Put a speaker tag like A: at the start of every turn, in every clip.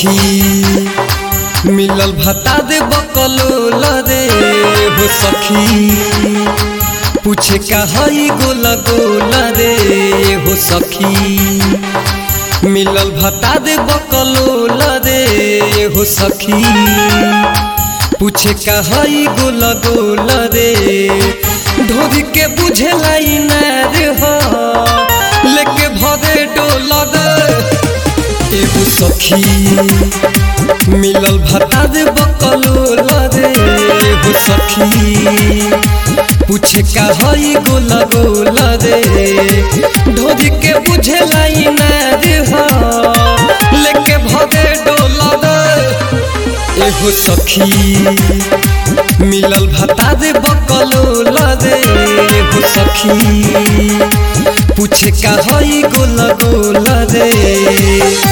A: सखी मिलल भता दे बकलोल रे हो सखी पूछे का हई गोल गोल रे हो सखी मिलल भता दे बकलोल रे हो सखी पूछे का हई गोल गोल रे ढोरी के बुझे लाई नार हो लेके भरे डोल रे एगो सखी मिलल भता दे बकलोल रे एगो सखी पूछे का हई गोल गोल रे ढोरी के बुझे लाई नार हो लेके भरे डोल रे एगो सखी मिलल भता दे बकलोल रे एगो सखी पूछे का हई गोल गोल रे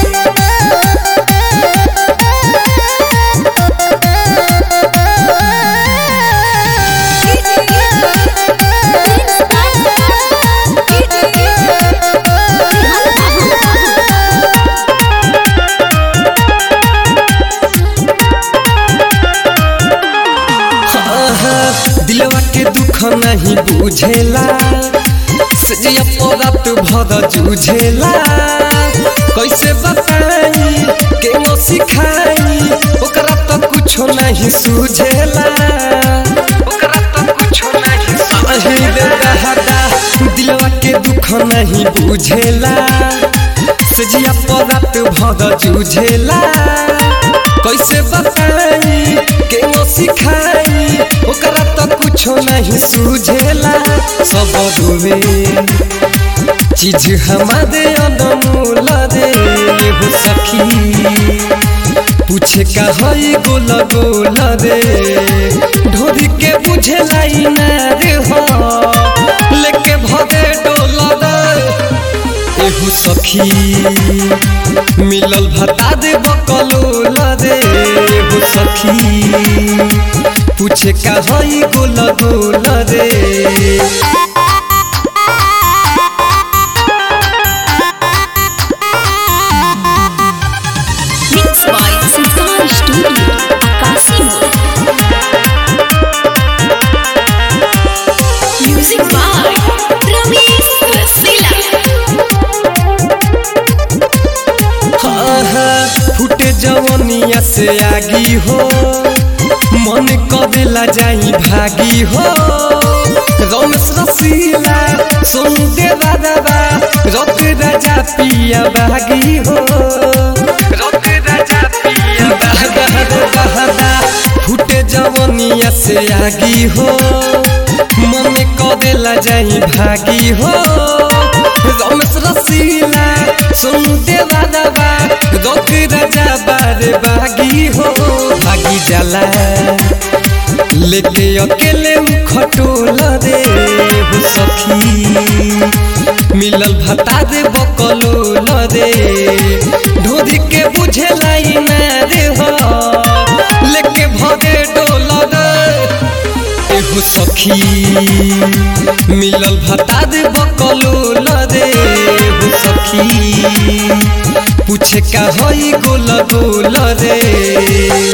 A: दिलवा के दुख नहीं बुझेला सजिया परात भर जूझेला कैसे बताई के नो सिखाई ओकरा तो कुछो नहीं सूझेला ओकरा तो कुछो नहीं सही रे रहदा दिलवा के दुख नहीं बुझेला सजिया परात भर जूझेला कैसे बताई के नो सिखाई ओकरा तो कुछो नहीं सूझेला सब डूबे चीज हमारे अनमोल रे हो सखी पूछे का हई गोल गोल रे ढोरी के बुझे लाई ना रे हो लेके भगे डोल रे एहू सखी मिलल भता दे बकलोल रे एहू सखी पूछे का हई गोल गोल रे
B: Mixed by Sultan Studio, Akasi Music by Ramesh Rasila.
A: फुटे जवनिया से आगी हो मन कदेला जाई भागी हो रमेश रसीला सुन दे दादा रत राजा पिया बागी हो रत राजा पिया दादा फुटे जवनिया से आगी हो मन कदेला जाई भागी हो रमेश रसीला सुन दे दादा रोक राजा बारे बागी हो भागी जाला लेके अकेले खटोल रे हो सखी मिलल भता दे बकलोल रे ढोरी के बुझे लाई ना रे हो लेके भगे डोल रे एगो सखी मिलल भता दे बकलोल रे एगो सखी पूछे का हई गोल गोल रे